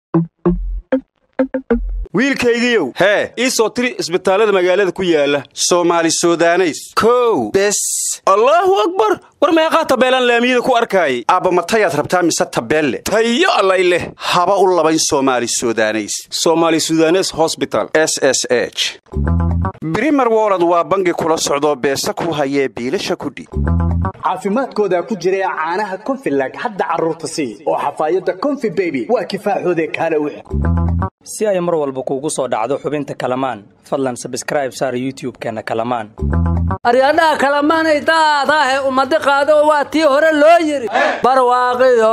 wiilkaygiiow hee ii soo tiri isbitaallada magaalada ku yaala soomaali sudaneys kow bes allaahu akbar war meeqaa tabeelaan laamiyada ku arkaayay aabba matayaad rabtaa mise tabeelle tayo allay leh haba u labayn soomaali sudaneys soomaali sudanes hosbital s s h brimer wolod waa bangi kula socdoo beesa ku hayee biilasha kudhiib caafimaadkooda ku jira caanaha konfilag hadda carruurta sii oo xafaayadda konfi beby waa kifaaxoode kaale wix si ay mar walba kuugu soo dhacdo xubinta kalamaan fadlan sabskraib saar youtub-keenna kalamaan aryadhaha kalamaanay daadaahe ummadi qaado waa tii hore loo yidhi barwaaqiyo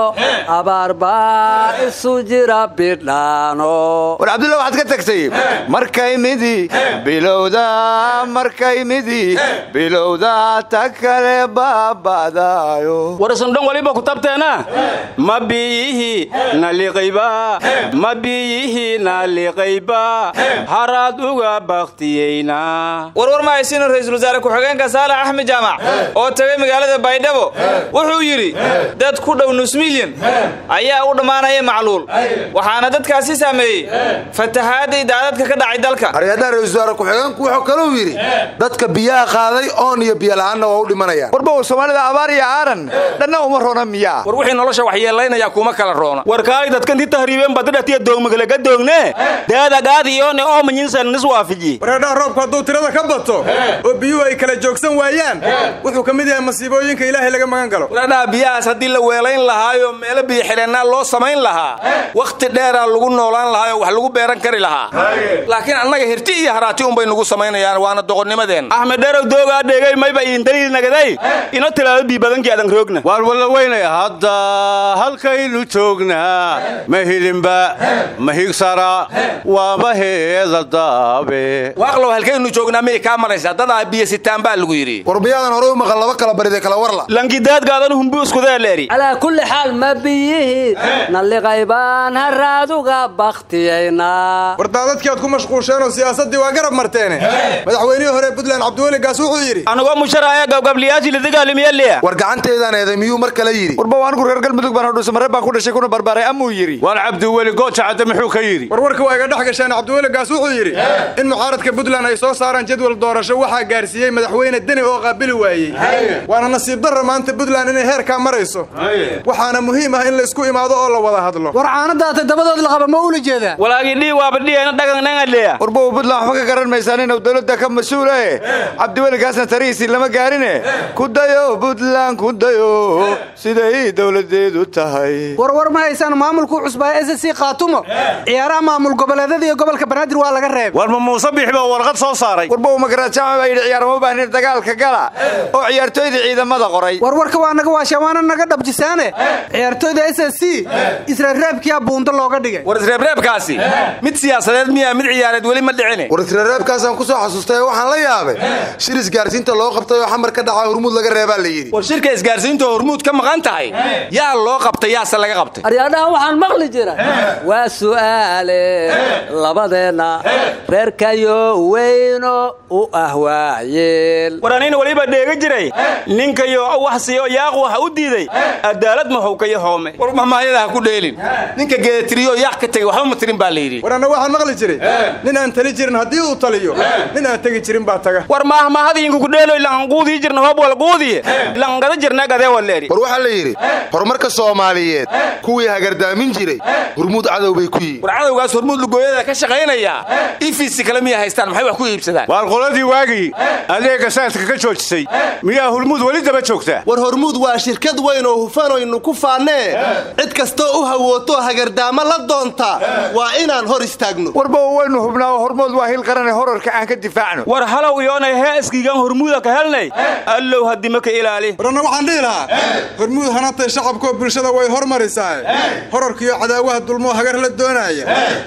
abaarbaa isu jira bidhaano war cabdulla waxaad ka tagtay markay midi bilowda markay midi bilowda ta kale baaba'daayo war isundhan waliba ku tabteena ma biyihi naliqayba ma biyihi naliqayba haraad uga baktiyeyna warwar ma haysiino ra'iisul wasaare ku-xigeenka saalax axmed jaamac oo tagay magaalada baydhabo wuxuu yidhi dad ku dhow nus milyan ayaa u dhammaanaya macluul waxaana dadkaasi saameeyey fatahaadda idaadadka ka dhacay dalka aryadaha ra-isul wasaare ku-xigeenku wuxuu kaluu yidhi dadka biyaha qaaday oon iyo biyola'aanna waa u dhimanayaan warba soomaalida abaar iyo aaran dhanna uma roona miyaa war wixii nolosha waxyeelaynaya kuma kala roona war kaalay dadkanti tahriibeen badadhatiya doogmagalaga doogne daadagaadiyoone oo manyinsan nis waafiji wareedhaha roobku hadduu tirada ka bato oo biyuhu ay kala joogsan waayaan wuxuu ka mid yahay masiibooyinka ilaahay laga magan galo wareedhaha biyahaas haddii la weelayn lahaayo meelo biyo xidheennaa loo samayn lahaa wakhti dheeraa lagu noolaan lahaayoo wax lagu beeran kari lahaa laakiin annaga hirti iyo haraati unbay nugu samaynayaan waana doqonnimadeenna axmed dherow doogaa dheegay mayba iintaliil nagaday ino tilaado biibadankii adan roogna waan walla weynaya hadda halkaynu joognaa ma hilinba ma higsara waa ma heeda daabe waaqlow halkaynu joognaa miyay kaa maraysaa dadaa biyo sitaan baa lagu yidhi war biyaadan hore u maqan laba kala baride kala warla lankidaadgaadan humbu iskudeeleeri calaa kulli xaal ma biyihii nalliqaybaan haraaduga bakhtiyaynaa war daadadkii aad ku mashquusheenoo siyaasaddii waa garab marteene madaxweynihii hore puntland cabdiweli gaas wuxuu yidhi anagoo musharaaya gabgabliyaashii ladagaalimiyaliya war gacanteedaan eeday miyuu mar kale yidhi warba anigu reer galmudug baan hodhusa maree baan ku dhashay kuna barbaaray amuu yidhi waan cabdiweli gooja cadde muxuu ka yidhi warwarka waa iga dhex gasheen cabdiweli gaas wuxuu yidhi in mucaaradka puntland ay soo saaraan jadwal doorasho waxaa gaarsiiyey madaxweyne deni oo qaabili waayey waana nasiib darra maanta puntland inay heerkaa marayso waxaana muhiim ah in laysku imaado oo la wada hadlo war caanadaata dabadood laqaba ma ula jeedaa walaagii dhii waaba dhiyayna dhagannangaleya warba puntland waxba ka garan maysaan inuu dowladda ka mas-uula e cabdiweli gaasna tarihiisii lama gaarine ku dayo puntland ku dayo siday dowladeedu tahay warwar ma haysaan maamulkuu cusbaa s c khaatumo ciyaaraha maamul goboleedyada iyo gobolka banaadir waa laga reebay war ma muuse biix baa warqad soo saaray warba magaraajaama baa yidhi ciyaar ma baahnin dagaalka gala oo ciyaartooyda ciidamada qoray warwarka waa naga waasha waana naga dhabjisaane ciyaartooyda s s c israreebkiyaa buundo looga dhigay war isreebreebkaasi mid siyaasadeed miyaa mid ciyaareed weli ma dhicine war israreebkaasaan ku soo xasuustay waxaan la yaabay shir isgaarsiinta loo qabtay oo xamar ka dhaca hurmuud laga reebaa la yidhi war shirka isgaarsiinta hormuud ka maqan tahay yaa loo qabtay yaase laga qabtay aryadhaha waxaan maqli jira waa su'aale labadeenna reerkayo weyno u ah waayeel war anina weliba dheega jiray ninkayo wax siiyo yaaq waxa u diiday adaalad mahowkayo hoome war mahmaayada ha ku dheelin ninka geedatiriyo yaaq ka tegey waxba ma tirin baa la yidhi war anna waxaan maqli jiray nin aan tali jirin haddii uu taliyo nin aan tegi jirin baa taga war maahmaahadiinku ku dheeloy lanquudii jirna hoob walquudiye langada jirna gadee waleeri war waxaa la yidhi horumarka soomaaliyeed kuwii hagardaamin jiray hurmuud cadow bay ku yihin war cadowgaas hormuud lugooyada ka shaqaynaya ifisi kale miya haystaan maxay wax ku iibsadaan waar qoladii waagii adeega saadka ka joojisay miyaa hurmuud weli daba joogtaa war hormuud waa shirkad weyn oo hufanaynu ku faannee cid kastoo u hawooto hagardaamo la doonta waa inaan hor istaagno warba waynu hubnaa oo hormood waa hil qarane horarka aan ka difaacno war halow iyoonay hee iskiigan hormuuda ka helnay allow haddima ka ilaali war anna waxaan dhihi lahaa hormuud hanatay shacabkoo bulshada way hormarisaa horarkiyo cadaawaha dulmoo hagar la doonaaya innagoon u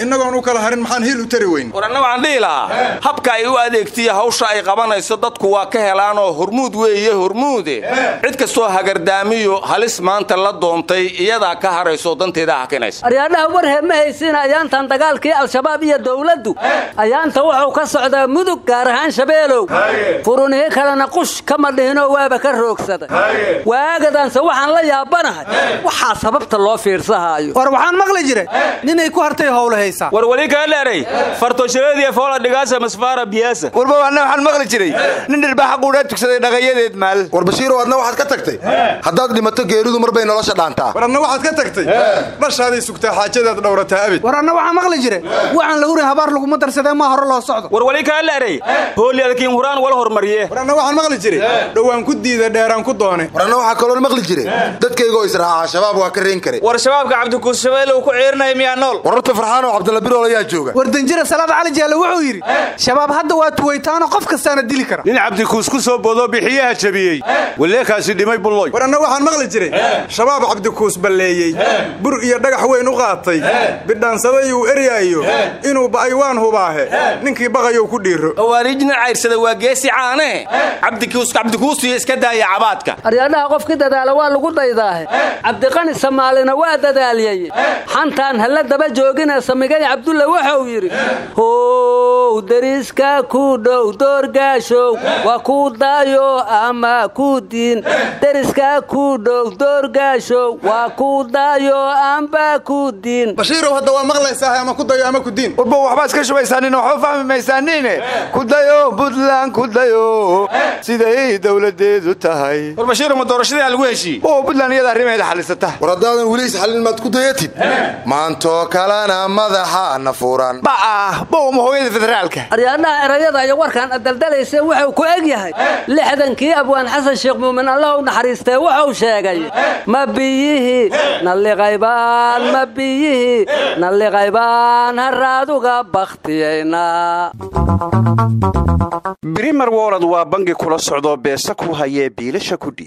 kala harin maxaan hiil u tari weyn war anna waxaan dhihi lahaa habka ay u adeegtiya hawsha ay qabanayso dadku waa ka helaanoo hormuud weeye hormuude cid kastoo hagardaamiyo halis maanta la doontay iyadaa ka harayso danteeda hakinaysa aryaadhaha warhee ma haysiina ayaantan dagaalkii al-shabaab iyo dowladdu ayaanta wuxuu ka socdaa mudug gaar ahaan shabeelow furunihii kalena qush kama dhihinoo waaba ka roogsaday waagadaanse waxaan la yaabanahay waxaa sababta loo fiirsahaayo war waxaan maqli jiray ninay ku hartay howla haysaa war weli kaa dheeray fartoshareediya foola dhigaasa masfaara biyaasa warba anna waxaan maqli jiray nin dhirbaaxa quudhaa tugsaday dhaqayadeed maal war bashiirow adna waxaad ka tagtay haddaad dhimato geeridu mar bay nolosha dhaantaa war adna waxaad ka tagtay dhashaaday sugtaa xaajadaad dhowrataa abid war anna waxaa maqli jiray waxaan la hurin habaar laguma darsadee maa hore loo socdo war weli kaa dheeray hooli adkiin huraan wala hormariye war anna waxaan maqli jiray dhowaan ku diida dheeraan ku doone war anna waxaa kaloon maqli jiray dadkaygoo israacaa shabaab waa ka reen karay war shabaabka cabdikuus shabeelle uu ku ciirinaya miyaa nool wararta farxaanoo cabdalla birool ayaa jooga war danjira salaad cali jaalle wuxuu yidhi shabaab hadda waa tuwaytaano qof kastaana dili kara nin cabdikuus ku soo boodoo bixiyaha jabiyey waleekaasi dhimay bulloy war anna waxaan maqli jiray shabaab cabdikuus balleeyey bur iyo dhagax weyn u qaatay bidhaansabay uu eryaayo inuu ba'ay waan hubaahe ninkii baqayou ku dhiiro khawaarijna cayrsada waa geesi caanee cabdikuus cabdikuusiyo iska daaya cabaadka aryaadhaha qofkii dadaala waa lagu daydaahe cabdiqani samaalina waa dadaaliyey xantaan hala daba joogina samigay cabdulle wuxuu yidhi how deriska ku dhow doorgaashow waa ku daayo ama ku diin deriska ku dhow doorgaashow waa ku daayo amba ku diin bashiirow hadda waa maqlaysaa ama ku dayo ama ku diin warba waxbaa iska shubaysaanin waxba fahmi maysaaniine ku dayo buntland ku dayo siday dowladeedu tahay war bashiiro ma doorashadii lagu heshiiyey oo buntland iyada arrimaheeda xalisata war haddaadan weli isxallin maad ku dayatid maantoo kalena madaxaana furan ba'ah bowma hooyada federaalka aryaadhaha erayada iyo warkaan adaldalaysa wuxuu ku eg yahay lixdankii abwaan xasan sheekh muumin allah u naxariistee wuxuu sheegay ma biyihii nalliqaybaan ma biyihii nalliqaybaan haraaduga bakhtiyayna brimer wolod waa bangi kula socdoo beesa ku hayee biilasha kudhi